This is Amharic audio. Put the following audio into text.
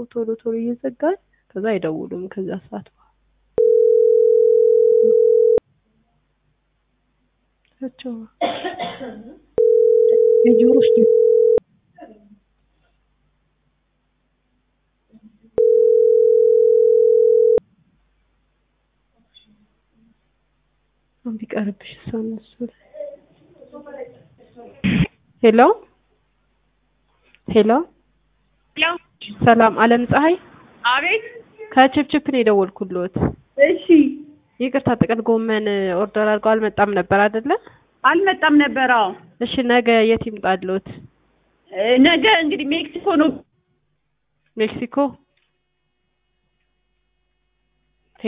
ቶሎ ቶሎ እየዘጋን ከዛ አይደውሉም ከዛ ሰዓት በኋላ እሳቸው የጆሮሽ ቢቀርብሽ እሷ እነሱ ሄሎ ሄሎ ሄሎ ሰላም አለም ፀሐይ አቤት። ከችፕችፕ ነው የደወልኩልዎት። እሺ ይቅርታ ጥቅል ጎመን ኦርደር አድርገው አልመጣም ነበር አይደለ? አልመጣም ነበር። አዎ እሺ ነገ የት ይምጣልዎት? እ ነገ እንግዲህ ሜክሲኮ ነው። ሜክሲኮ